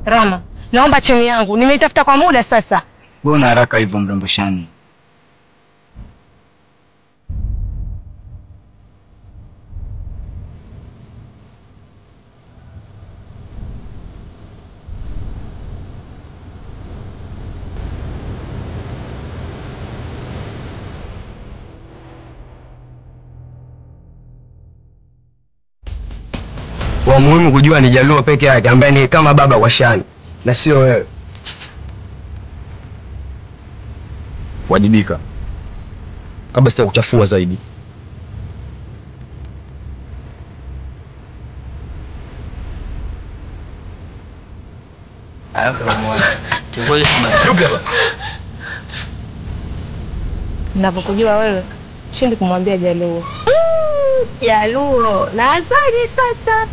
Rama, naomba cheni yangu, nimeitafuta kwa muda sasa. Wewe una haraka hivyo mrembo Shani? Wa muhimu kujua ni Jaluo peke yake ambaye ni kama baba kwa Shani na sio wewe. Wajibika kabla sita kuchafua zaidi. Ninavyokujua wewe, shindi kumwambia Jaluo. Jaluo, nazaje sasa?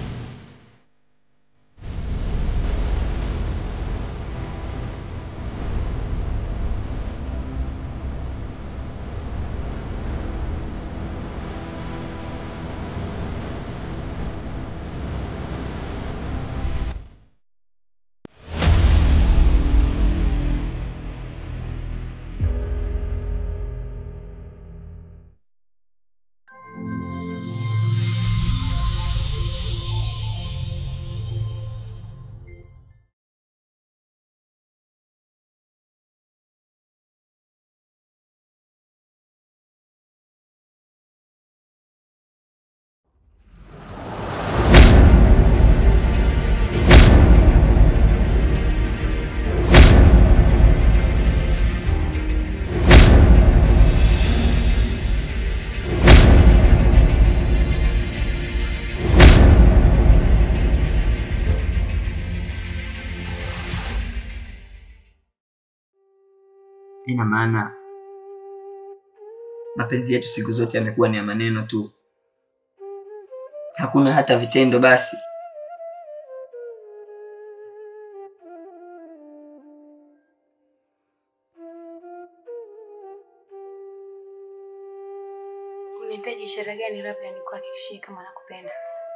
Ina maana mapenzi yetu siku zote yamekuwa ni ya maneno tu, hakuna hata vitendo. Basi Unahitaji ishara gani labda nikuhakikishie kama nakupenda?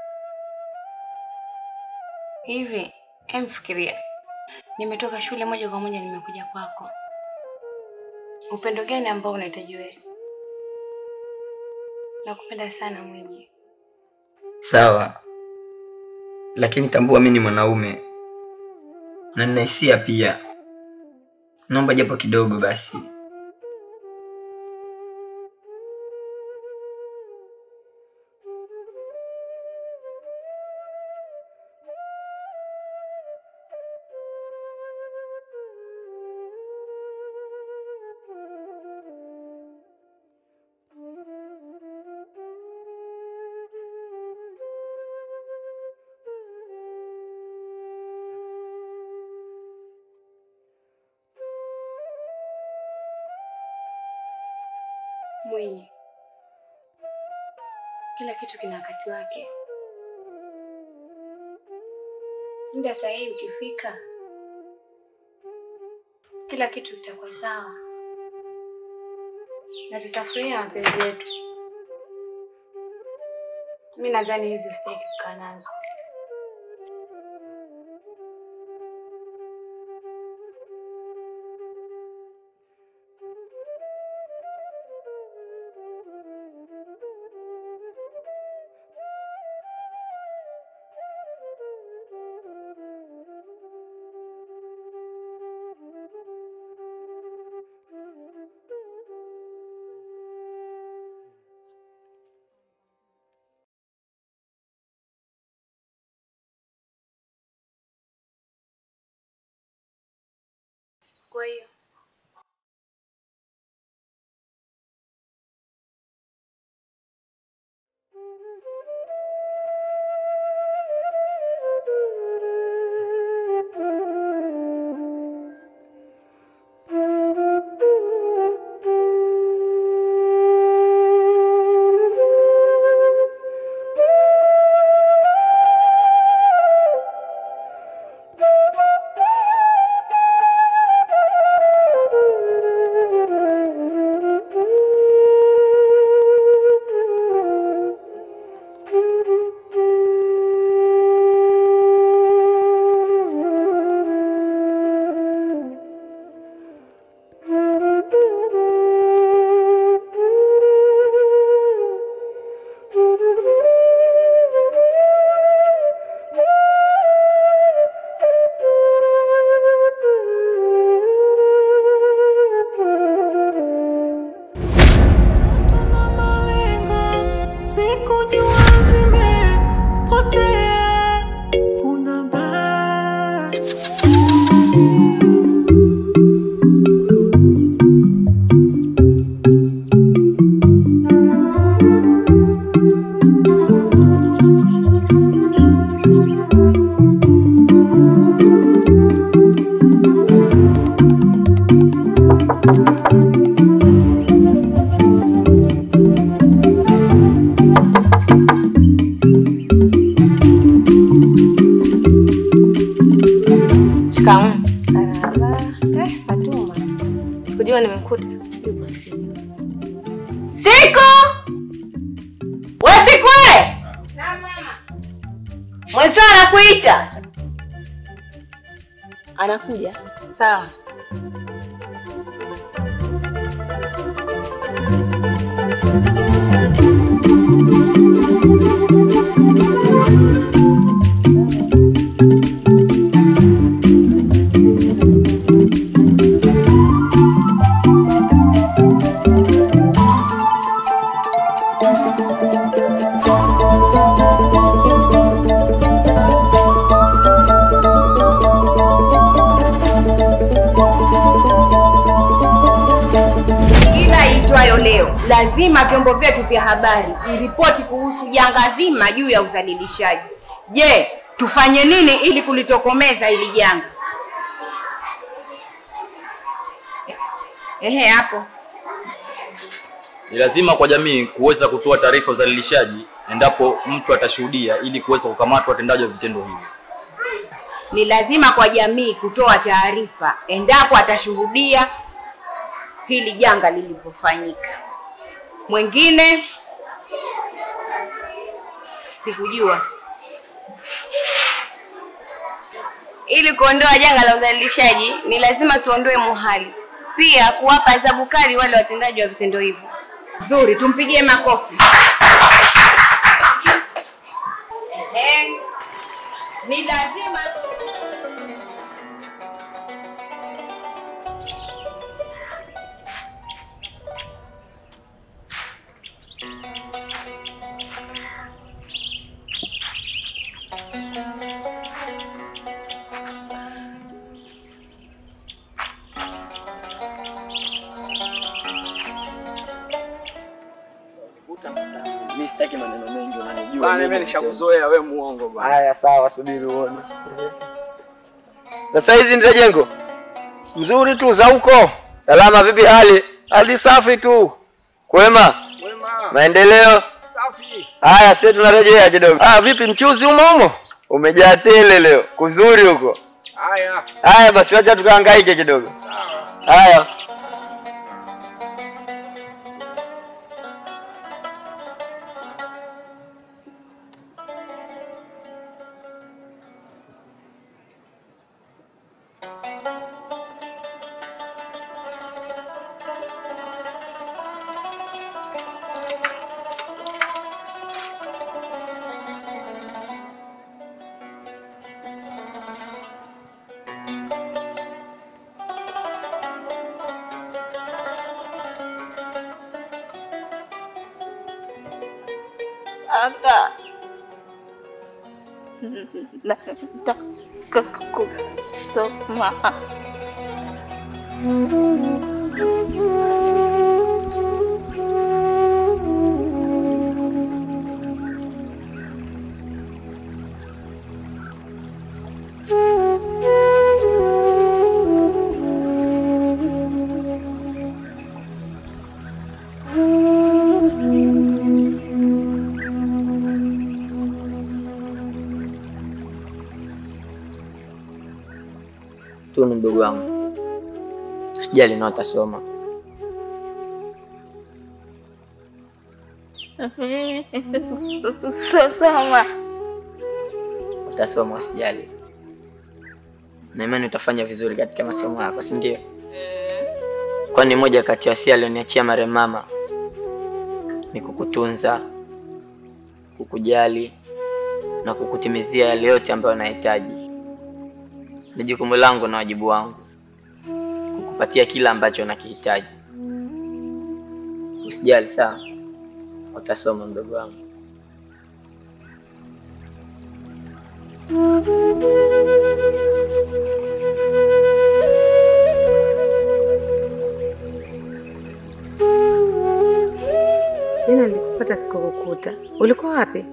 Hivi, emfikiria, nimetoka shule moja kwa moja nimekuja kwako. Upendo gani ambao unahitaji wewe? Nakupenda sana mwenye. sawa, lakini tambua mimi ni mwanaume na nina hisia pia. Naomba japo kidogo basi. Mwenye, kila kitu kina wakati wake. Muda sahihi ukifika, kila kitu kitakuwa sawa na tutafurahia mapenzi yetu. Mi nadhani hizi usitaki kukaa nazo. Kwa hiyo Shikamoo. Marahaba. Eh, Fatuma. Sikujua nimekuta. Yupo siku. Siku! We Siku we! Mwenzio anakuita. Anakuja. Sawa. Kila iitwayo leo lazima vyombo vyetu vya habari viripoti kuhusu janga zima juu ya udhalilishaji. Je, tufanye nini ili kulitokomeza hili janga? Ehe, hapo Ni lazima kwa jamii kuweza kutoa taarifa za udhalilishaji endapo mtu atashuhudia ili kuweza kukamatwa watendaji wa vitendo hivyo. ni lazima kwa jamii kutoa taarifa endapo atashuhudia hili janga lilipofanyika. Mwingine sikujua. Ili kuondoa janga la udhalilishaji ni lazima tuondoe muhali, pia kuwapa adhabu kali wale watendaji wa vitendo hivyo. Nzuri, tumpigie makofi. Ehe. Ni lazima Mimi sitaki maneno mengi unanijua. Bana, mimi nishakuzoea wewe muongo bwana. Haya sawa, subiri uone. Sasa hizi ndio jengo mzuri tu za huko. Salama, vipi hali? Hali safi tu. Kwema? Kwema. Maendeleo? Safi. Haya, sisi tunarejea kidogo. Ah, vipi mchuzi umo umo? Umejaa tele leo. Kuzuri huko. Haya. Haya basi wacha tukahangaike kidogo. Sawa. Haya. Aka nataka kusoma. Tu ni mdogo wangu. Sijali na utasoma. Soma. Utasoma usijali. Na imani utafanya vizuri katika masomo yako, si ndio? Kwani moja kati ya wasia alioniachia marehemu mama ni kukutunza, kukujali na kukutimizia yale yote ambayo unahitaji. Ni jukumu langu na wajibu wangu kukupatia kila ambacho unakihitaji. Usijali, sawa? Utasoma mdogo wangu. Jana nilikufuata sikukukuta. Ulikuwa wapi?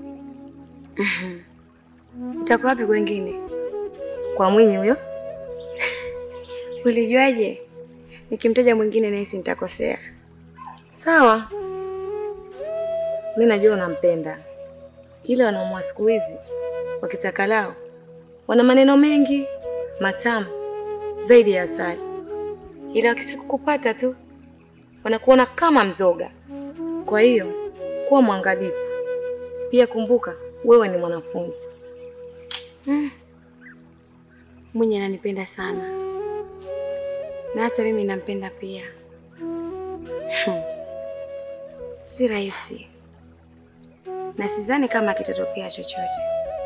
Utakuwa wapi kwengine? Kwa Mwinyi huyo? Ulijuaje? nikimtaja mwingine nahisi nitakosea. Sawa, mi najua unampenda, ila wanaume wa siku hizi wakitaka lao wana maneno mengi matamu zaidi ya asali, ila wakisha kukupata tu wanakuona kama mzoga. Kwa hiyo kuwa mwangalifu pia, kumbuka wewe ni mwanafunzi. Mm. Mwenye ananipenda sana na hata mimi nampenda pia. Hmm. Si rahisi na sidhani kama kitatokea chochote.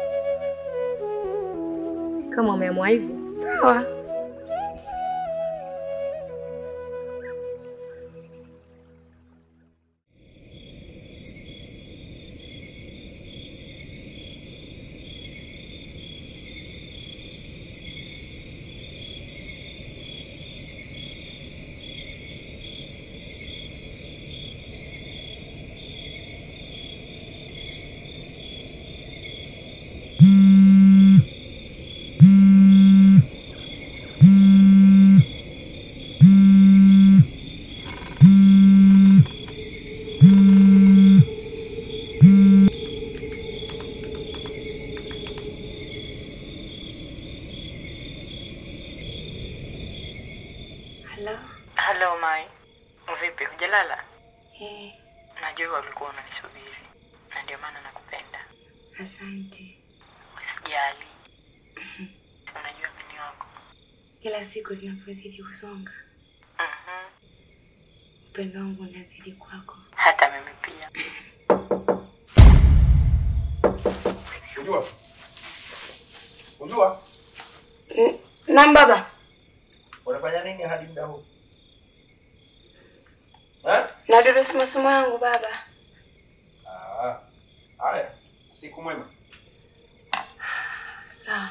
Kama umeamua hivyo, sawa. Halo. Halo Mai, vipi? Hujalala? Eh, Najua ulikuwa unanisubiri na ndio maana nakupenda. asante. Usijali, Si unajua mimi ni wako. Kila siku zinapozidi kusonga, Mhm. upendo wangu unazidi kwako. Hata mimi pia. Unajua? Unajua? Naam baba. Unafanya nini hadi muda huu? Eh? Nadurusu masomo yangu baba. Ah. Haya, siku mwema. Sawa.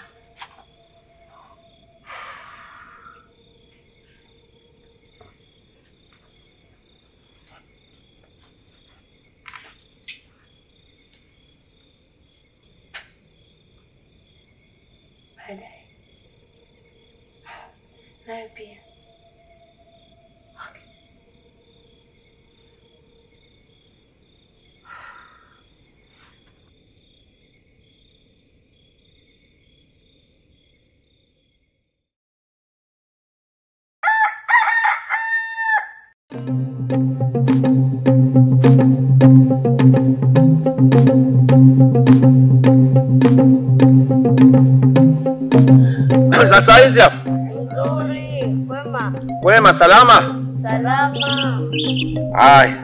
Baadaye. Nawe pia. Sasa hizi hapa. Nzuri, kwema, Wema salama? salama. Haya.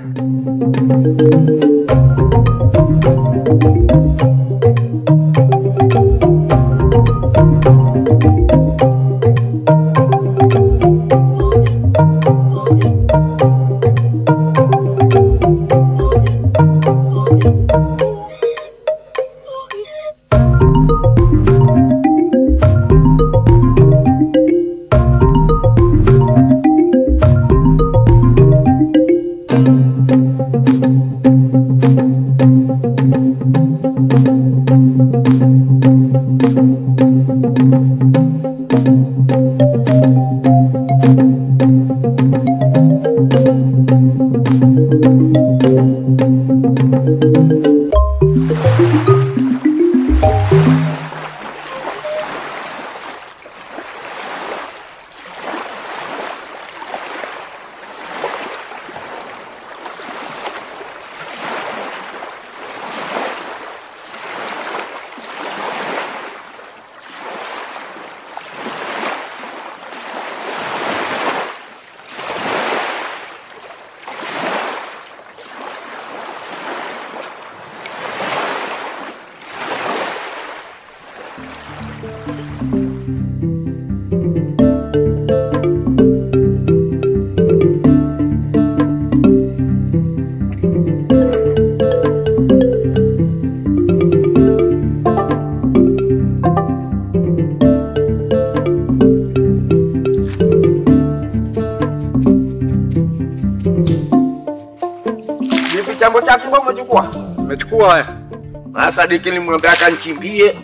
Vipi chambo chake mbona umechukua? Umechukua haya? Na Sadiki nilimwambia akanichimbie.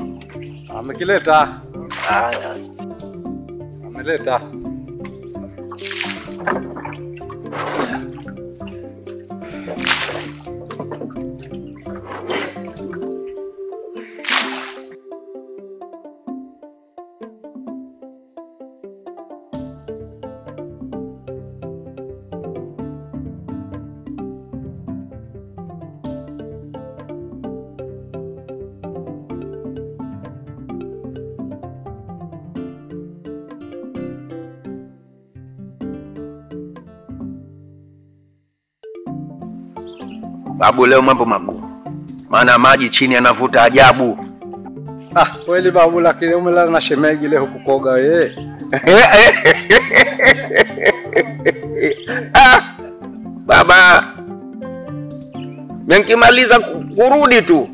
Amekileta, Haya. ameleta. Babu, leo mambo magumu, maana maji chini yanavuta ajabu. Ah, kweli babu, lakini umelala na shemegi leo kukoga wewe. Ah, baba, nikimaliza ku- kurudi tu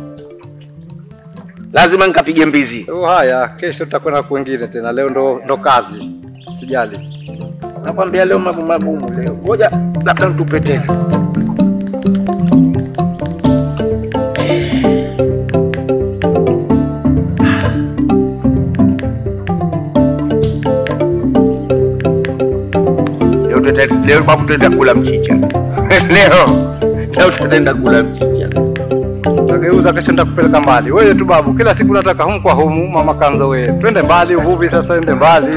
lazima nikapige mbizi. Oh, haya, kesho tutakwenda kwingine tena. Leo ndo, ndo kazi, sijali. Nakwambia leo mambo magumu leo, ngoja labda nitupe tena. Leo tutaenda- leo babu, tutaenda kula mchicha leo leo tutaenda kula mchicha. Tageuza kesho nitakupeleka mbali. Wewe tu babu, kila siku nataka humu kwa humu, mama kanza wewe. Twende mbali uvuvi sasa, ende mbali.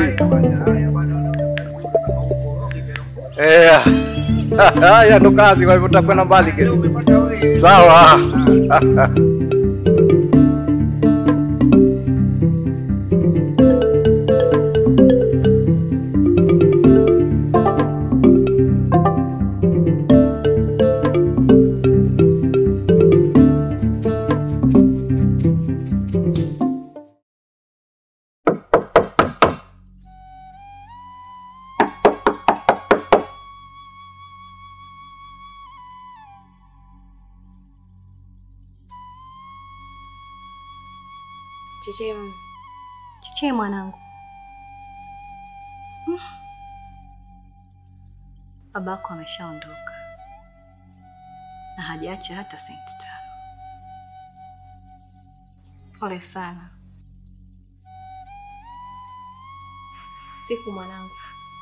Eh. Haya ndo kazi, kwa hivyo tutakwenda mbali kesho. Sawa. Chechemu, Chiche mwanangu. Mm. Babako ameshaondoka na hajaacha hata senti tano. pole sana. Siku mwanangu,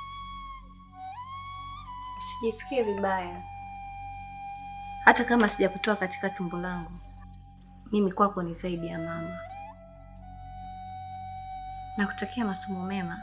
usijisikie vibaya. Hata kama sijakutoa katika tumbo langu, mimi kwako ni zaidi ya mama. Nakutakia masomo mema.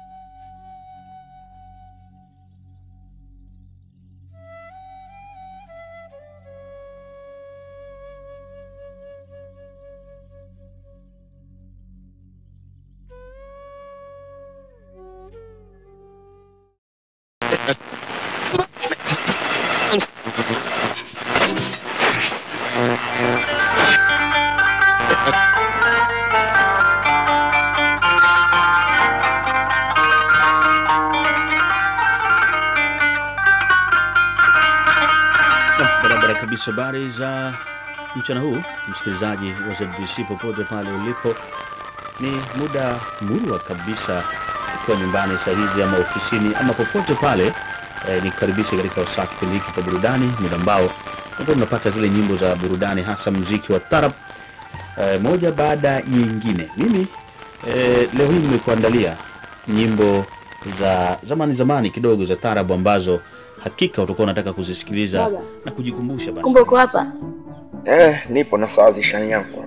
Nam, barabara kabisa. Habari za mchana huu, msikilizaji wa ZBC popote pale ulipo, ni muda murwa kabisa, ukiwa nyumbani saa hizi ama ofisini ama popote pale eh, nikukaribisha katika wasaa kipindi hiki cha burudani, muda ambao ambao tunapata zile nyimbo za burudani, hasa mziki wa tarab eh, moja baada ya nyingine. Mimi eh, leo hii nimekuandalia nyimbo za zamani zamani kidogo za tarabu ambazo hakika utakuwa unataka kuzisikiliza Baba. na kujikumbusha basi. Kumbe uko hapa? Eh, nipo nasawazisha yangu.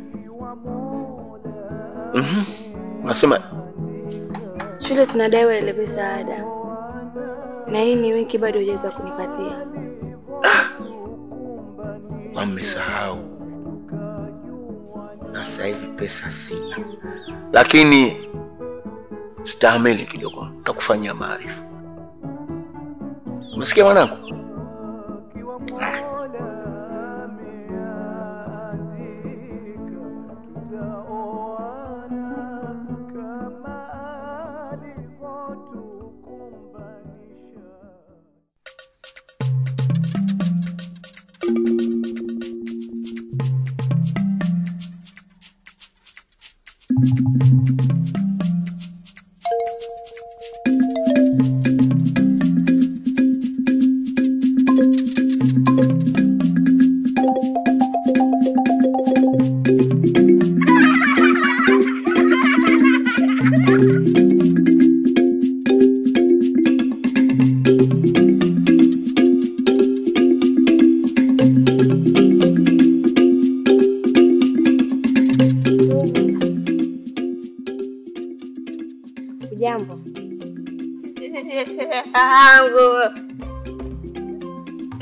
Mhm. Unasema Shule tunadaiwa ile pesa ya ada, na hii ni wiki bado hujaweza kunipatia. wamesahau, na sasa hivi pesa sina, lakini stahamili kidogo, nitakufanyia maarifa. Umesikia mwanangu?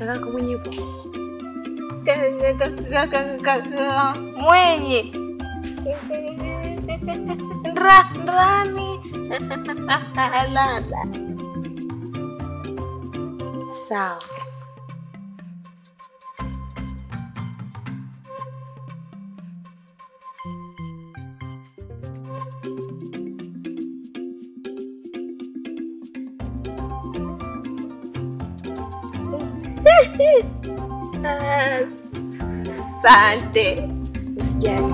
Kakako mwenye yupo? mwenye Ndra, ndrani lala Sawa. Asante. Usijali.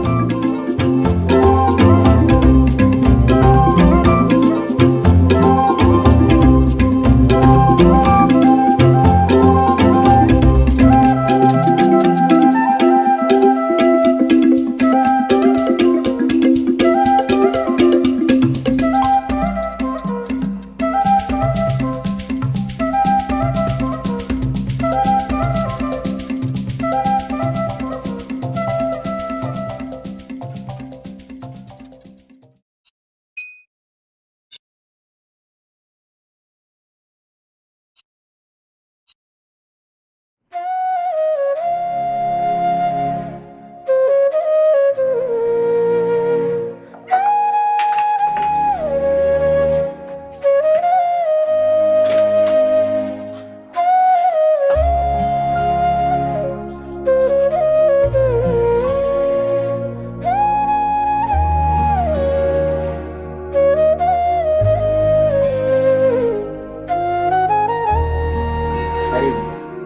Karibu.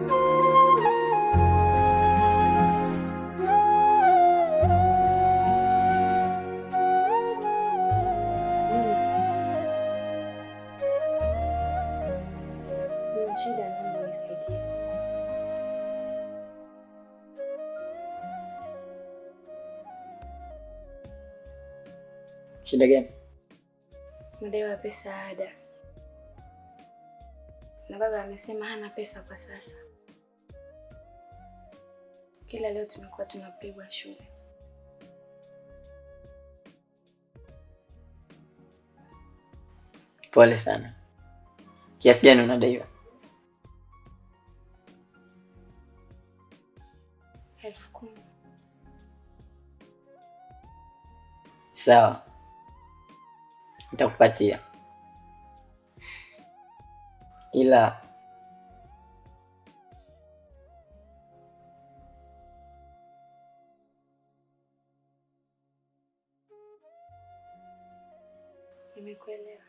Nina shida, naomba unisaidie. Shida gani? Nadaiwa pesa ada, na baba amesema hana pesa kwa sasa. Kila leo tumekuwa tunapigwa shule. Pole sana. Kiasi gani unadaiwa? elfu kumi. Sawa, nitakupatia, ila Nimekuelewa.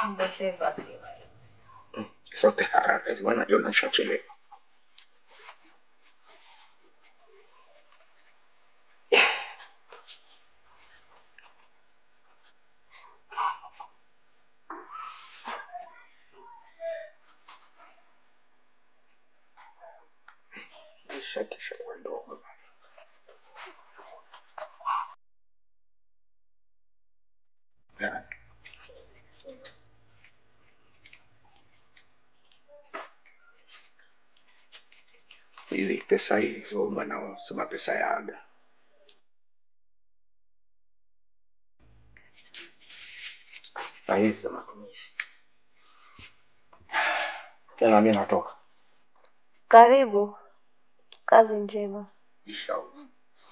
Sote haraka hizi bwana, najua nishachelewa. Shati shakuwa ndogo. Ya. Hizi pesa hii so bwana, sema pesa ya ada. Na hizi za matumizi. Tena mimi natoka. Karibu, kazi njema. Inshallah.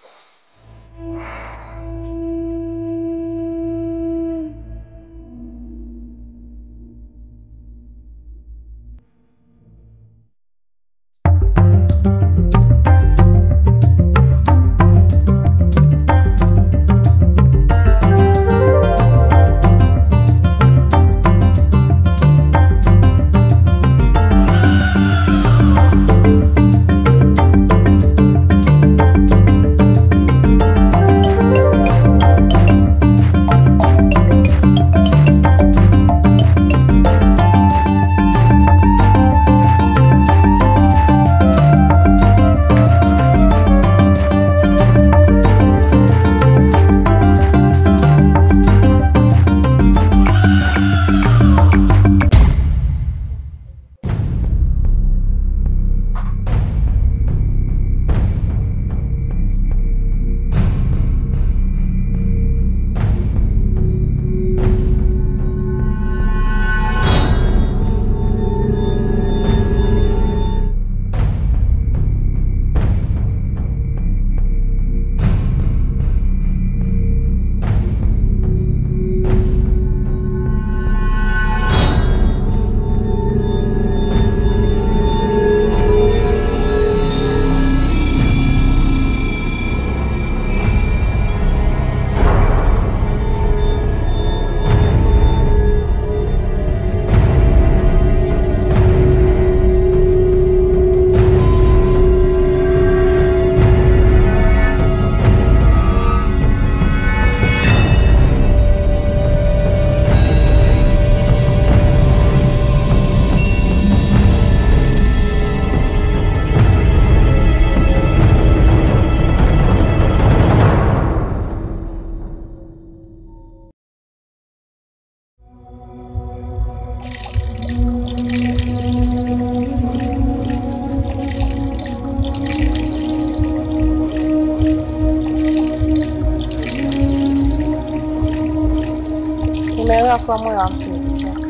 Nimeelewa kuwa moyo wa mtu ni kichaka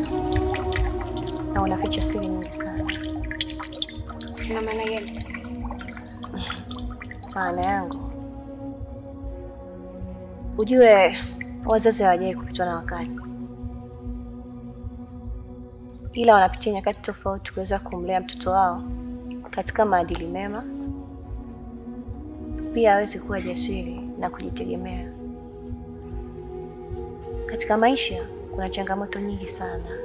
na unaficha siri nyingi sana. Ina maana gani? Maana yangu ujue, wazazi hawajai kupitwa na wakati, ila wanapitia nyakati tofauti kuweza kumlea mtoto wao katika maadili mema, pia aweze kuwa jasiri na kujitegemea. Katika maisha kuna changamoto nyingi sana,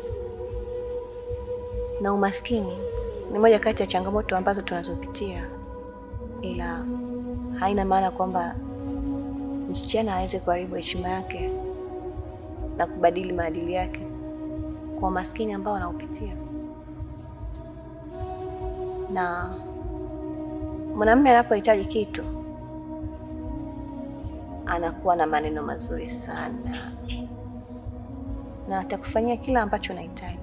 na umaskini ni moja kati ya changamoto ambazo tunazopitia, ila haina maana kwamba msichana aweze kuharibu heshima yake na kubadili maadili yake kwa umaskini ambao anaopitia. Na mwanamume anapohitaji kitu anakuwa na maneno mazuri sana na atakufanyia kila ambacho unahitaji,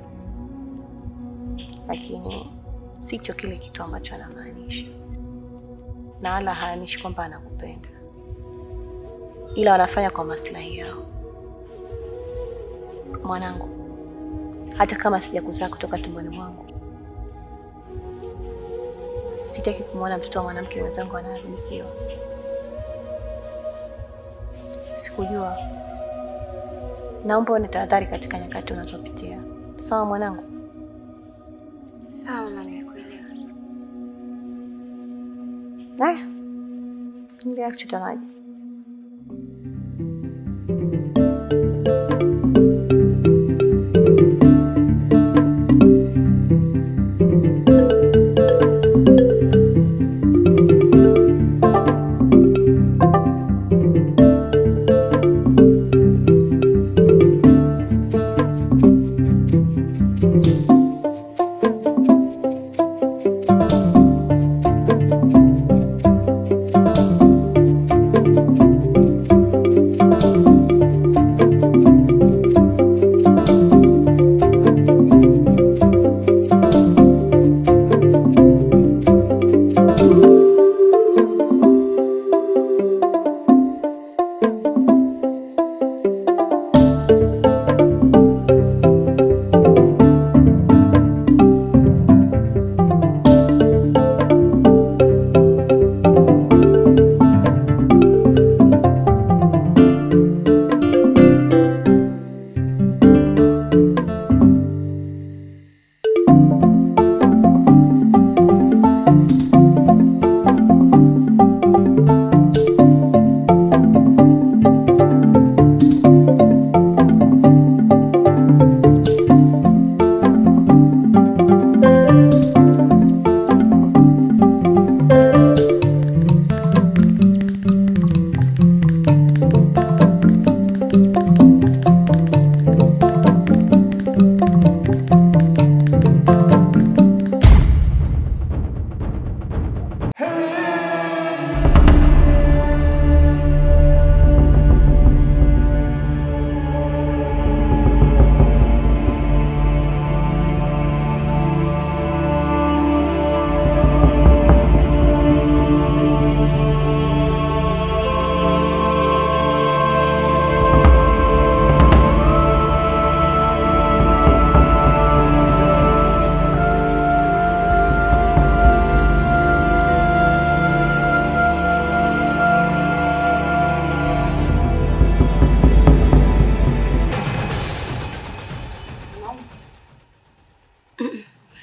lakini sicho kile kitu ambacho anamaanisha, na wala haanishi kwamba anakupenda, ila wanafanya kwa maslahi yao. Mwanangu, hata kama sijakuzaa kutoka tumboni mwangu, sitaki kumwona mtoto wa mwanamke mwenzangu anaharibikiwa. Sikujua. Naomba uone tahadhari katika nyakati unazopitia. Sawa mwanangu? Sawa mama, nimekuelewa. Haya, endelea kuchota maji.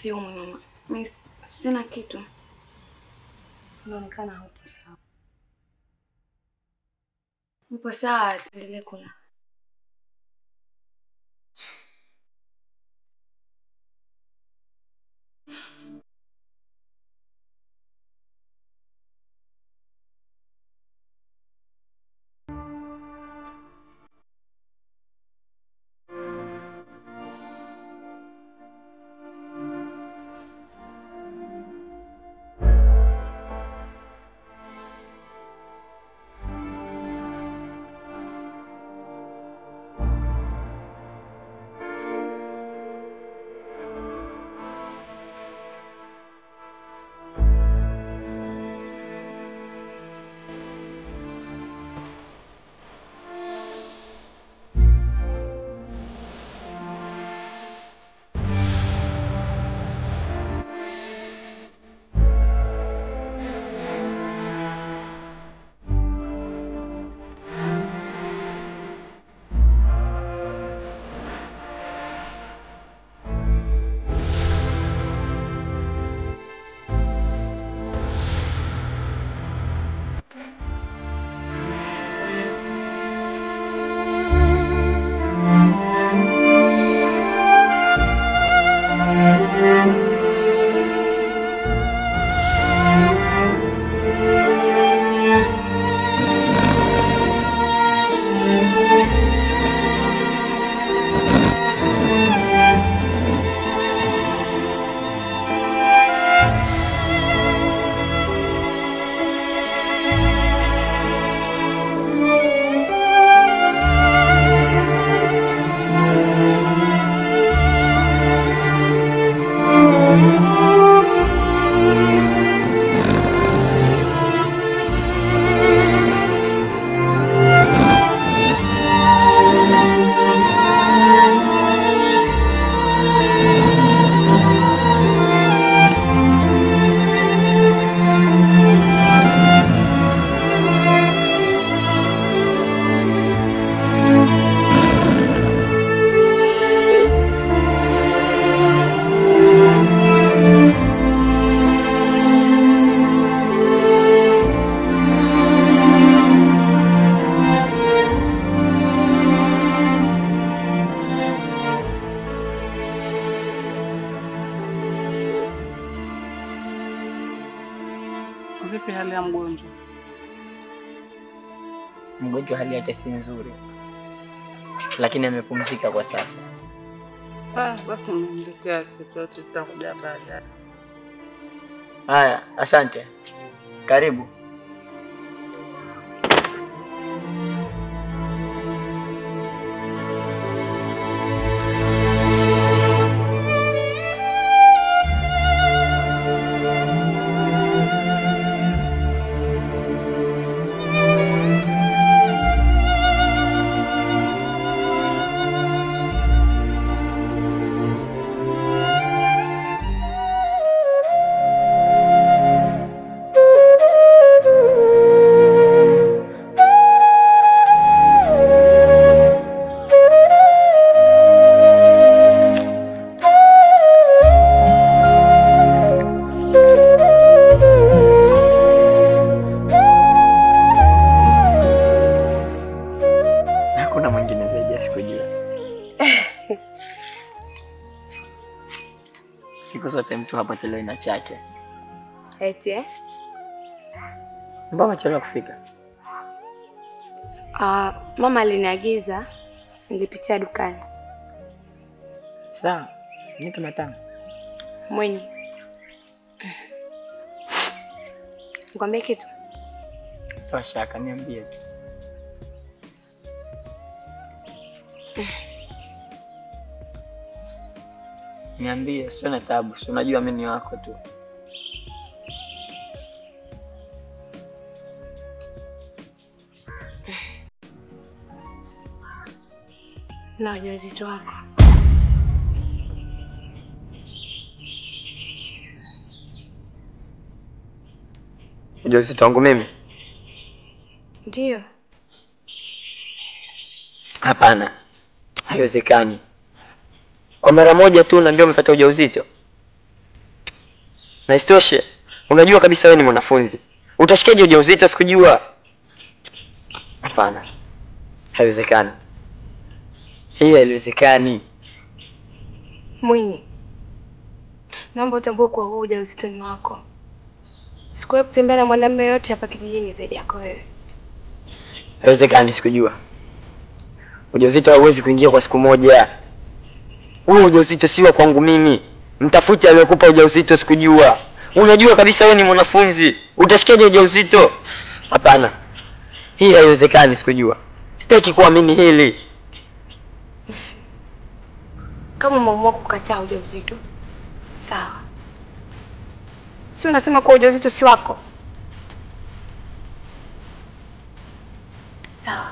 Usiumwe. Mimi sina kitu. Unaonekana haupo sawa. Upo sawa, tuendelee kula. Vipi hali ya mgonjwa? Mgonjwa hali yake si nzuri, lakini amepumzika kwa sasa. Ah, basi nimletea chochote, tutakuja baadaye. Haya, asante. Karibu. Hakuna mwingine zaidi ya sikujua. Siku zote mtu hapotelewi na chake. Eti eh? Mbona umechelewa kufika? Ah, mama aliniagiza nilipitia dukani. Sawa, nipe matano. Mwenye. Nikwambie kitu? Toa shaka, niambie tu. Niambie, sio na tabu, si unajua mimi ni wako tu. Na ujauzito wako. Ujauzito wangu mimi? Ndiyo. Hapana, haiwezekani. Kwa mara moja tu unaambia umepata ujauzito? Na isitoshe, unajua kabisa wewe ni mwanafunzi. Utashikaje ujauzito sikujua? Hapana. Haiwezekani. Hii haiwezekani. Mwinyi, naomba utambue kuwa huu ujauzito ni wako. Sikuwahi kutembea na mwanamume yote hapa kijijini zaidi yako wewe. Haiwezekani sikujua. Ujauzito hauwezi kuingia kwa siku moja. Huo ujauzito si wa kwangu mimi. Mtafute aliyekupa ujauzito sikujua. Unajua kabisa wewe ni mwanafunzi. Utashikaje ujauzito? Hapana. Hii haiwezekani sikujua. Sitaki kuamini hili. Kama umeamua kukataa ujauzito, sawa. Si unasema kuwa ujauzito si wako? Sawa.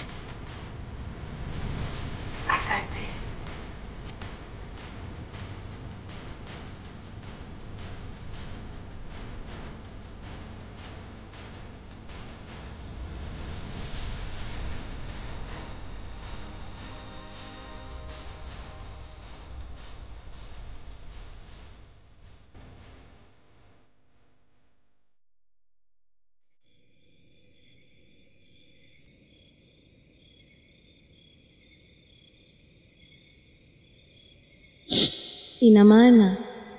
Asante. Ina maana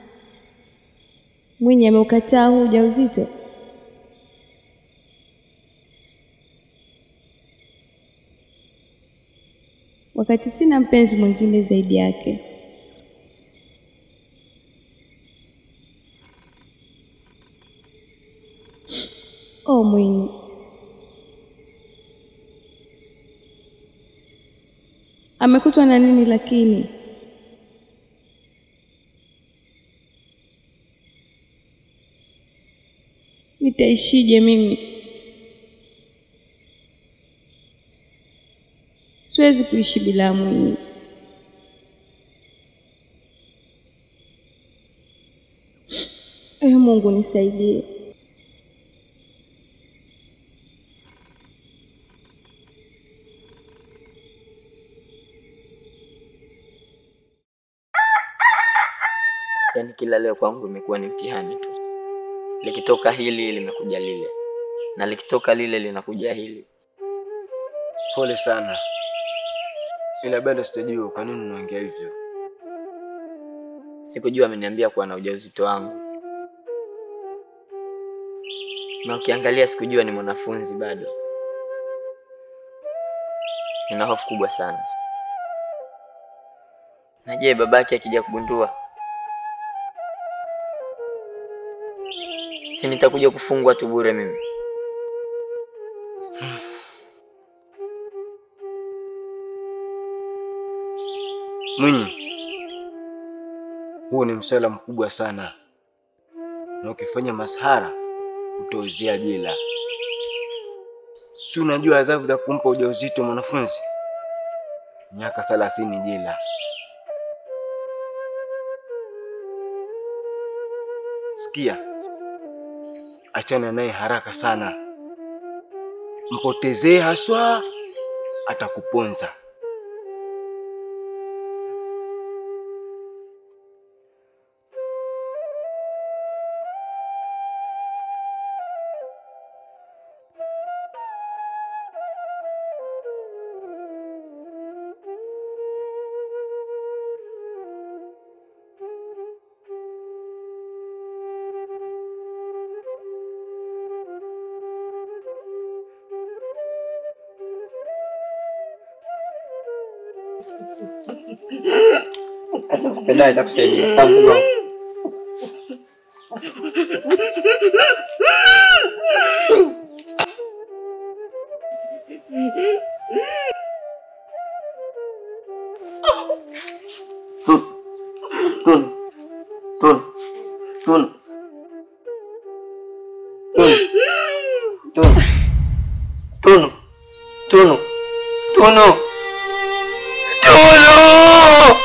Mwinyi ameukataa huu ujauzito? Wakati sina mpenzi mwingine zaidi yake. Oh, Mwinyi. Amekutwa na nini lakini? Nitaishije mimi? Siwezi kuishi bila Mwinyi. Ee Mungu nisaidie. Yaani kila leo kwangu imekuwa ni mtihani tu. Likitoka hili limekuja lile, na likitoka lile linakuja hili. Pole sana, ila bado sitajua kwa nini unaongea hivyo. Sikujua ameniambia kuwa na ujauzito wangu, na ukiangalia sikujua ni mwanafunzi bado. Nina hofu kubwa sana. Na je, babake akija kugundua, si nitakuja kufungwa tu bure mimi? Mwinyi, huu ni msala mkubwa sana, na ukifanya masahara utauzia jela. Si unajua adhabu za kumpa ujauzito mwanafunzi? Miaka thelathini jela. Sikia, achana naye haraka sana, mpotezee haswa, atakuponza. Pendaye itakusaidia sababu Tun, tun, tun, tun, tun, tun, tunu, tunu, tunu.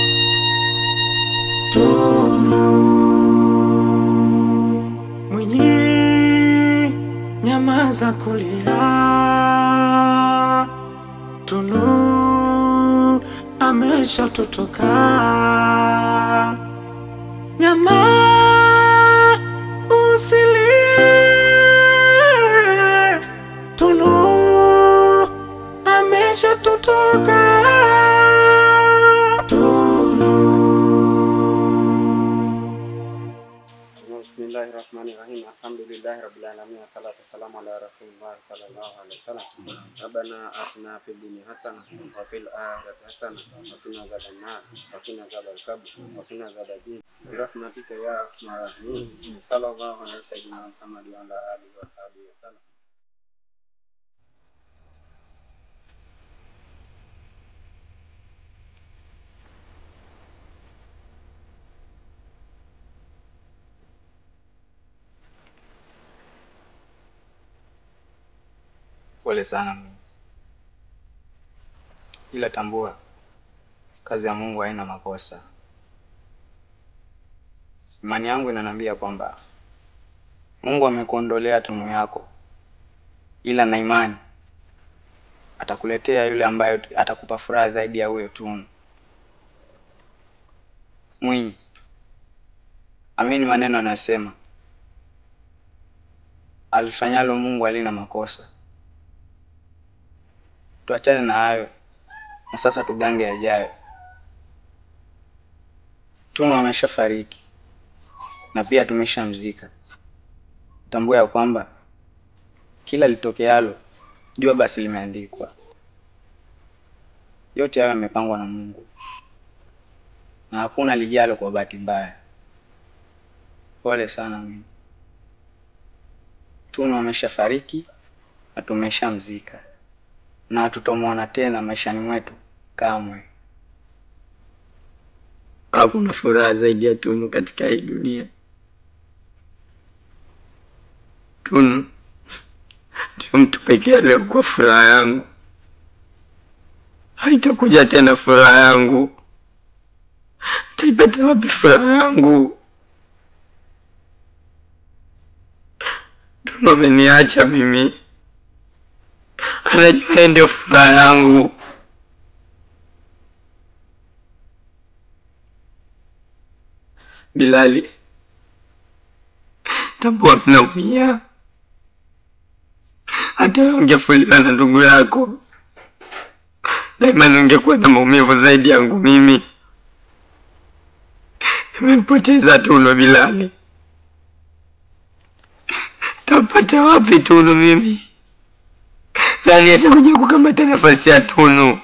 Mwenye Nyamaza kulia, Tunu ameshatutoka. Nyama usilie, Tunu ameshatutoka. Bismillahi rahmani rahim alhamdulillahi rabbil alamin wassalatu wassalamu ala rasulillahi sallallahu alaihi wasallam rabbana atina fid dunya hasana wa fil akhirati hasana wa qina adhaban nar wa qina adhabal qabr wa qina adhabal jinn bi rahmatika ya arhamar rahimin sallallahu ala sayyidina muhammad wa ala alihi wa sahbihi wasallam Pole sana Mungu, ila tambua kazi ya Mungu haina makosa. Imani yangu inaniambia kwamba Mungu amekuondolea tunu yako, ila na imani atakuletea yule ambaye atakupa furaha zaidi ya huyo tunu. Mwinyi, amini maneno anasema, alifanyalo Mungu halina makosa. Tuachane na hayo na sasa tugange yajayo. Tunu ameshafariki na pia tumeshamzika. Tambua ya kwamba kila litokealo jua basi limeandikwa. Yote hayo yamepangwa na Mungu na hakuna lijalo kwa bahati mbaya. Pole sana mimi. Tunu ameshafariki na tumeshamzika na hatutomwona tena maishani mwetu kamwe. Hakuna furaha zaidi ya Tunu katika hii dunia. Tunu ndio mtu pekee aliyekuwa furaha yangu. Haitakuja tena furaha yangu. Taipata wapi furaha yangu? Tunu ameniacha mimi, anajua yeye ndio furaha yangu. Bilali, tambua mnaumia. Hata wewe ungefuliwa na ndugu yako, daima ungekuwa na maumivu zaidi yangu mimi. Nimempoteza Tunu Bilali, tapata wapi Tunu mimi? Nani atakuja kukamata nafasi ya Tunu?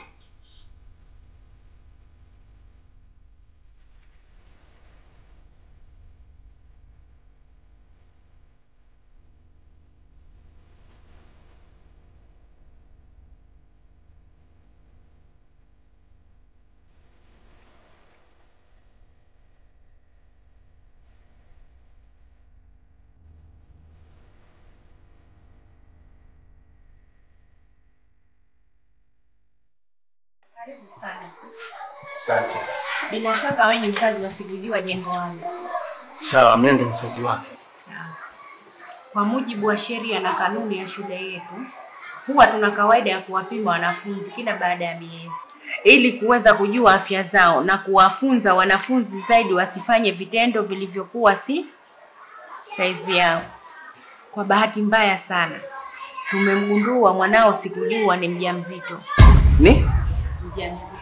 Karibu sana. Asante. Bila shaka wewe ni mkazi wa Sigujua jengo wangu. Sawa, mimi ndiye mzazi wake. Sawa. Kwa mujibu wa sheria na kanuni ya shule yetu, huwa tuna kawaida ya kuwapima wanafunzi kila baada ya miezi ili kuweza kujua afya zao na kuwafunza wanafunzi zaidi wasifanye vitendo vilivyokuwa si saizi yao. Kwa bahati mbaya sana, tumemgundua mwanao Sikujua ni mjamzito. Ni? Mjamzito.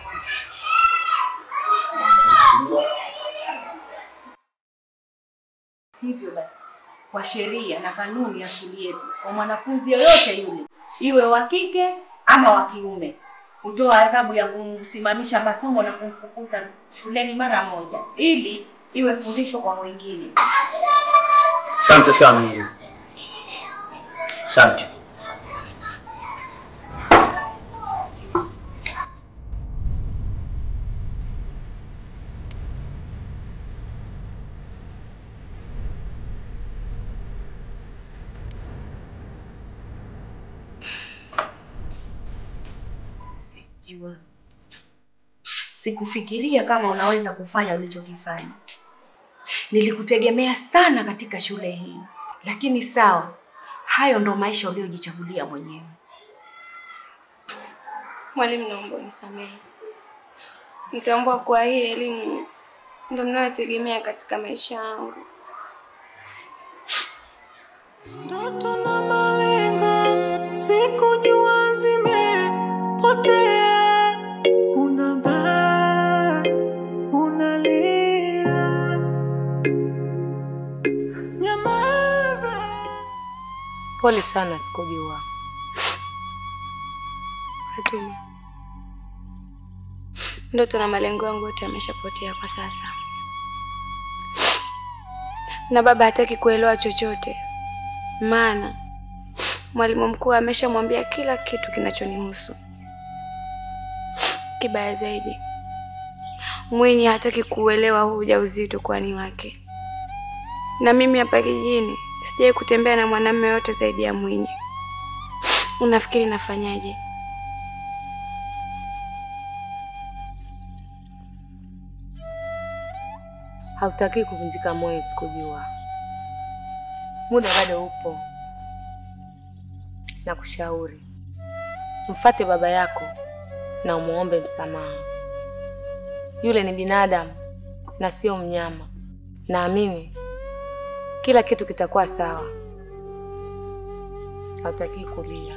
Hivyo basi, kwa sheria na kanuni ya shule yetu, kwa mwanafunzi yoyote yule, iwe wa kike ama wa kiume, hutoa adhabu ya kumsimamisha masomo na kumfukuza shuleni mara moja, ili iwe fundisho kwa wengine. Asante sana Mungu. Asante. Sikujua. Sikufikiria kama unaweza kufanya ulichokifanya. Nilikutegemea sana katika shule hii, lakini sawa, Hayo ndo maisha uliyojichagulia mwenyewe. Mwalimu, naomba unisamehe. Nitambua kuwa hii elimu ndo ninayotegemea katika maisha yangu. Ndoto na malengo sikujua zimepotea, unabaa unalia, nyamaza. Pole sana, sikujua. Fatuma, ndoto na malengo yangu yote yameshapotea kwa sasa, na baba hataki kuelewa chochote, maana mwalimu mkuu ameshamwambia kila kitu kinachonihusu. Kibaya zaidi, Mwinyi hataki kuuelewa huu ujauzito kwani wake, na mimi hapa kijijini sijai kutembea na mwanamume yote zaidi ya Mwinyi. Unafikiri nafanyaje? Hautaki kuvunjika moyo, sikujua. Muda bado upo, na kushauri mfate baba yako na umuombe msamaha. Yule ni binadamu na sio mnyama. Naamini kila kitu kitakuwa sawa. Hautaki kulia.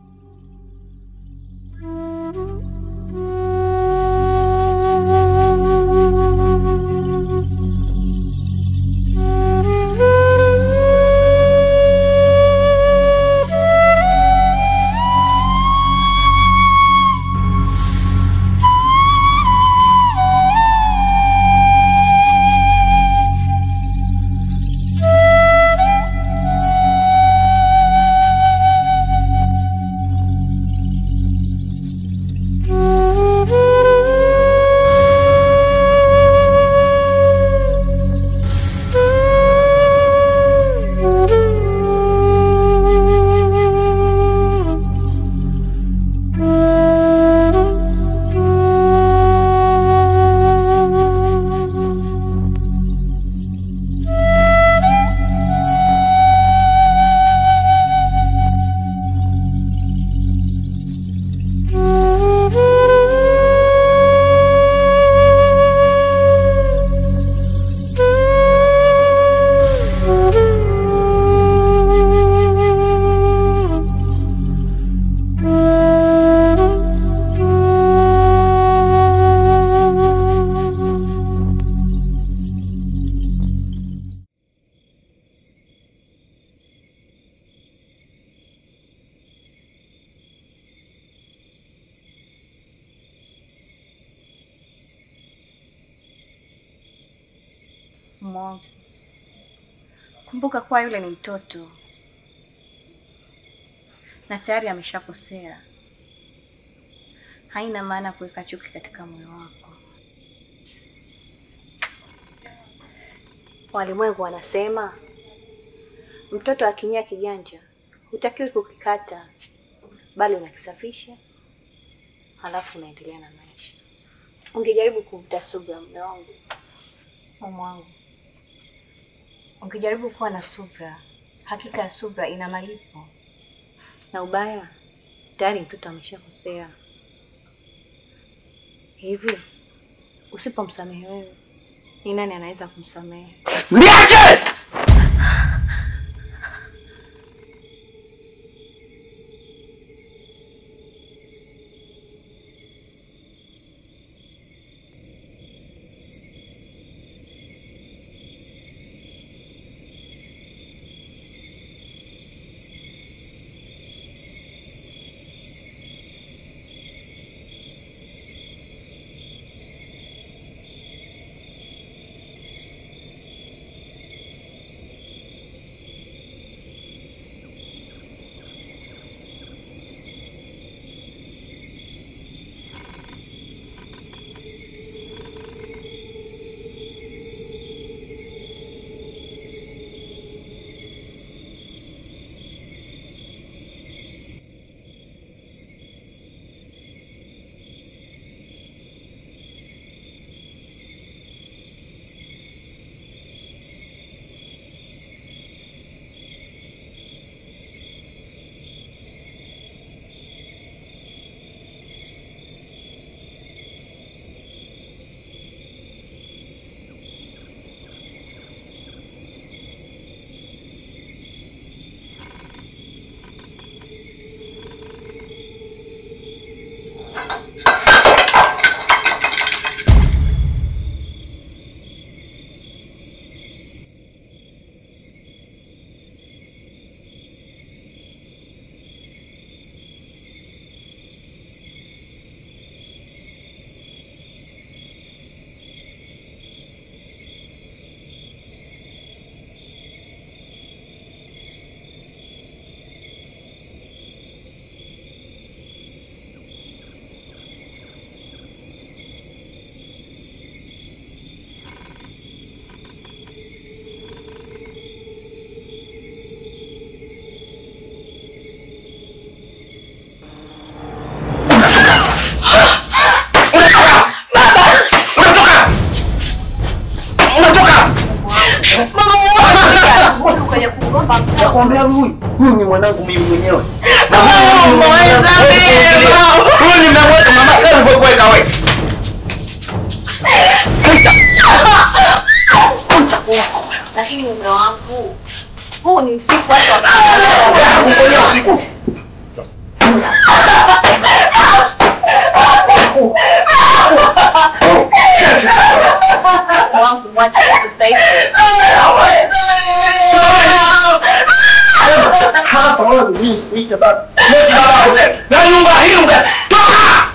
Mungu. Kumbuka kuwa yule ni mtoto na tayari ameshakosea. Haina maana kuweka chuki katika moyo wako. Walimwengu wanasema mtoto akinyia kiganja hutakiwi kukikata, bali unakisafisha, halafu unaendelea na maisha. Ungejaribu kuvuta subira, mume wangu, mume wangu, ungejaribu kuwa na subira. Hakika ya subira ina malipo, na ubaya tayari mtoto ameshakosea. Hivi usipomsamehe wewe, ni nani anaweza kumsamehe? Niache! kwenye kugomba mtoto. Nakwambia huyu, huyu ni mwanangu mimi mwenyewe. Huyu nimemweka mama yako alivyokuweka wewe. Lakini mume wangu, huu ni usiku watu Ngoja usiku. wangu mwache kusaidia. Hapa wewe mimi siita baba. Leti baba wote. Na nyumba hii unga. Toka!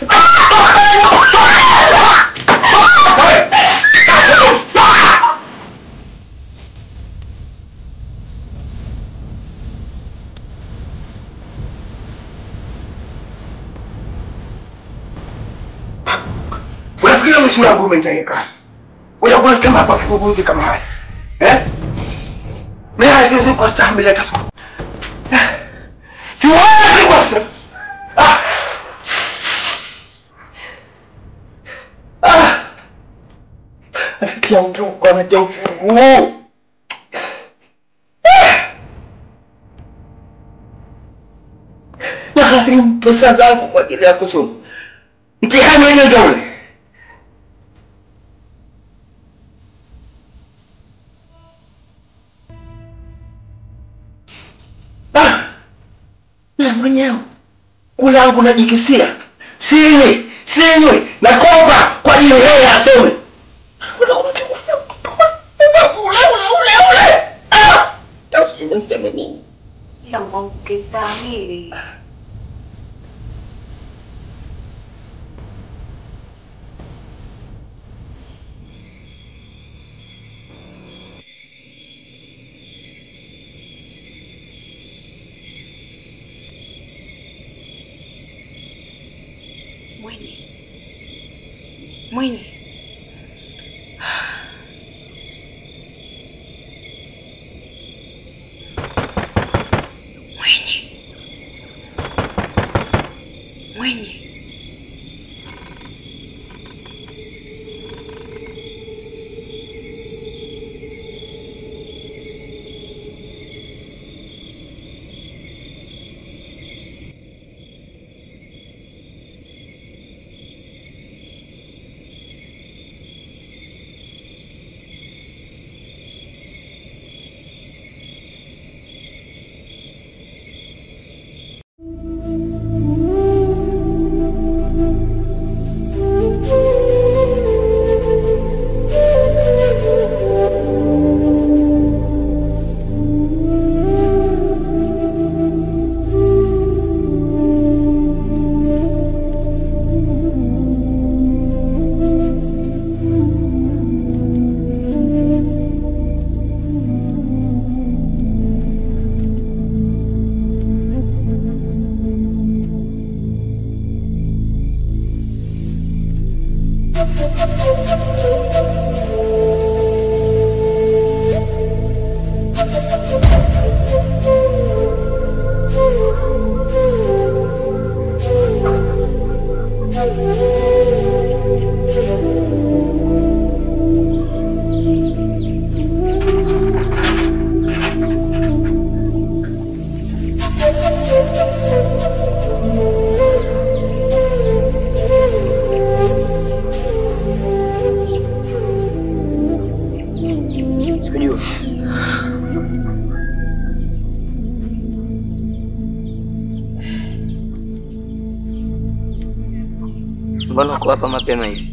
Unafikiri mwisho wangu umeniteka? Unakuwa kama kwa kibubuzi kama haya. Eh? Mimi hazizi kwa stahimili hata siku. Siwezi kwa sababu. Ah. Ah. Anatia utuku, anatia utuku. Nagharimu pesa zangu kwa ajili ya kusoma. Mtihani wenyewe ndio ule. Ah. Na mwenyewe kulangu najikisia, sinywi sinywi, nakopa kwa ajili yeye asome. Ule ule ule, ah, sasa niseme nini? Ila Mungu kisahili. Mwenye. Mwenye. Mwenye. Mwenye. Sikujua. Mbona uko hapa mapema hivi?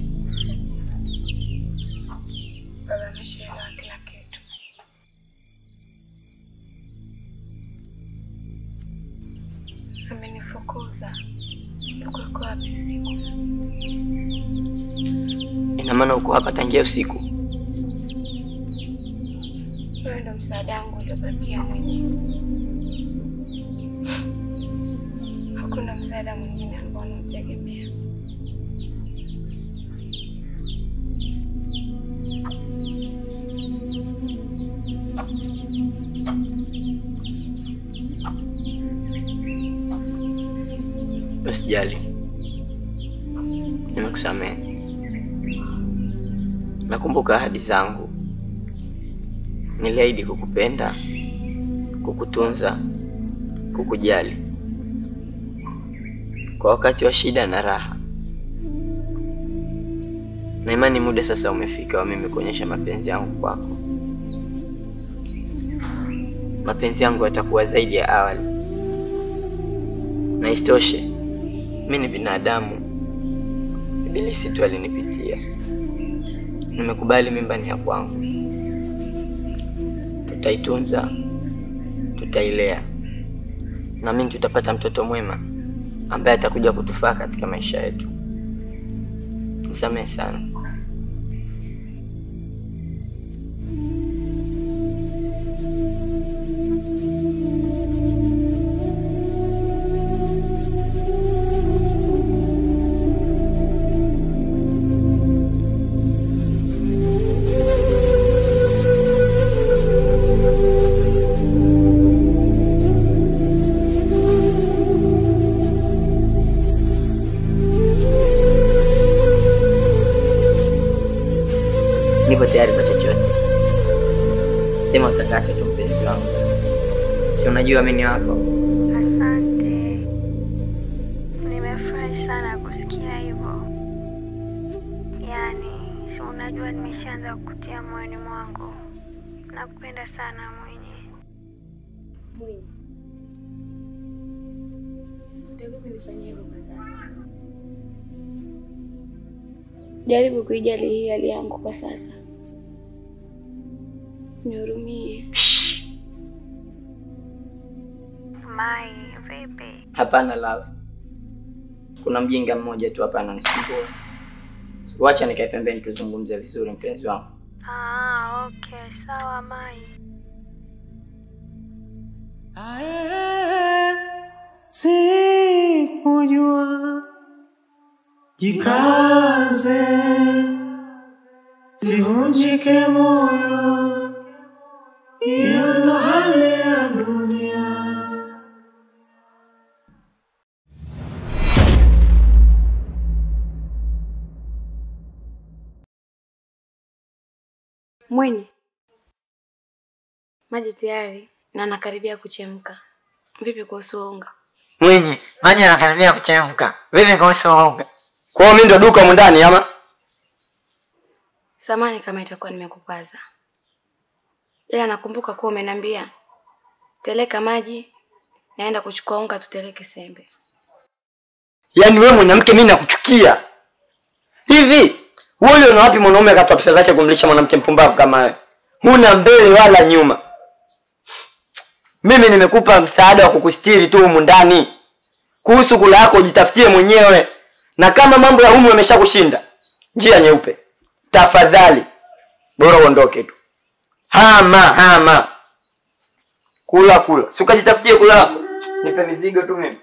Baba ameshaelewa kila kitu. Amenifukuza. Yuko yuko wapi usiku? Ina maana uko hapa tangia usiku? Wewe ndo msaada wangu uliobakia mwenyewe. Hakuna msaada mwingine ambao unautegemea. Usijali, nimekusamehe. Nakumbuka ahadi zangu, niliahidi kukupenda, kukutunza, kukujali kwa wakati wa shida na raha, na imani muda sasa umefika wa mimi kuonyesha mapenzi yangu kwako. Mapenzi yangu yatakuwa zaidi ya awali, na isitoshe mi ni binadamu, ibilisi tu alinipitia. Nimekubali mimba ni ya kwangu, tutaitunza, tutailea, na mimi tutapata mtoto mwema ambaye atakuja kutufaa katika maisha yetu. Nisamehe sana. Nipo tayari kwa chochote. Sema utakacho tu, mpenzi wangu, si unajua mimi ni wako. Asante, nimefurahi sana kusikia hivyo. Yaani, si unajua nimeshaanza kukutia moyoni mwangu. Nakupenda sana mwenye. Mwinyi, utakiwa kunifanyia hivyo kwa sasa. Jaribu kuijali hii hali yangu kwa sasa, nihurumie. Mai, vipi? Hapana Lala, kuna mjinga mmoja tu hapa ananisumbua. Wacha nikae pembeni tuzungumze vizuri, mpenzi wangu. Ah, okay, sawa Mai. Sikujua, jikaze, sivunjike moyo, hiyo ndo hali ya dunia. Mwenye maji tayari na nakaribia kuchemka. Vipi kuhusu unga? Mwinyi, maji yanakaribia kuchemka. Vipi kuhusu unga? Kwa hiyo mimi ndo duka humu ndani ama? Samani kama itakuwa nimekukwaza, ila nakumbuka kuwa umeniambia teleka maji, naenda kuchukua unga, tuteleke sembe. Yaani wewe mwanamke mimi nakuchukia. Hivi wewe una wapi mwanaume akatoa pesa zake kumlisha mwanamke mpumbavu kama wewe? Huna mbele wala nyuma. Mimi nimekupa msaada wa kukustiri tu humu ndani. Kuhusu kula yako ujitafutie mwenyewe. Na kama mambo ya humu yameshakushinda, njia nyeupe. Tafadhali bora uondoke tu. Hama hama. Kula kula. Si ukajitafutie kula yako. Nipe mizigo tu mimi.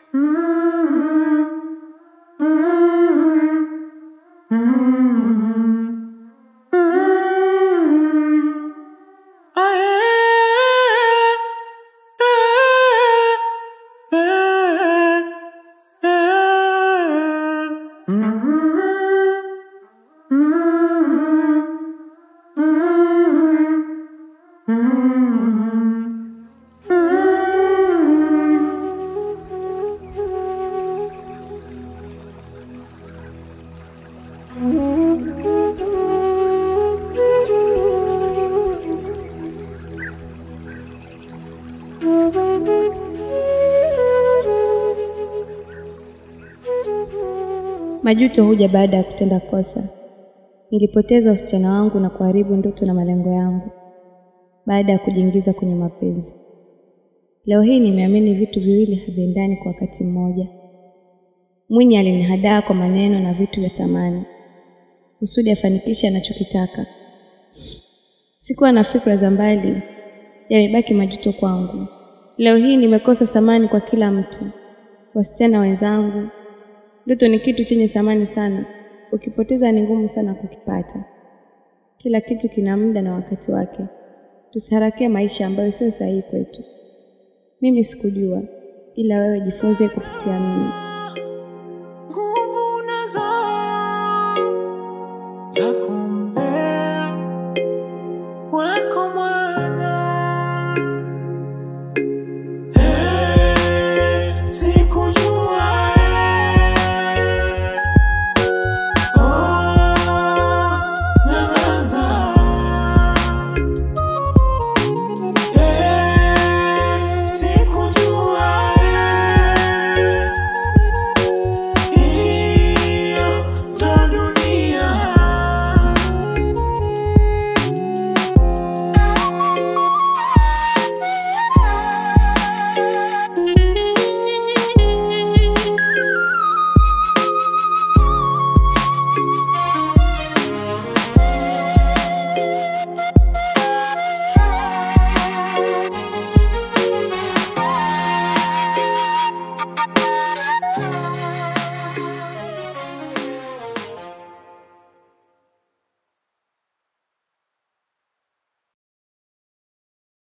Majuto huja baada ya kutenda kosa. Nilipoteza usichana wangu na kuharibu ndoto na malengo yangu baada ya kujiingiza kwenye mapenzi. Leo hii nimeamini vitu viwili haviendani kwa wakati mmoja. Mwinyi alinihadaa kwa maneno na vitu vya thamani kusudi afanikishe anachokitaka. Sikuwa na fikra za mbali, yamebaki majuto kwangu. Leo hii nimekosa thamani kwa kila mtu, wasichana wenzangu. Ndoto ni kitu chenye thamani sana, ukipoteza ni ngumu sana kukipata. Kila kitu kina muda na wakati wake. Tusiharakie maisha ambayo sio sahihi kwetu. Mimi sikujua, ila wewe jifunze kupitia mimi.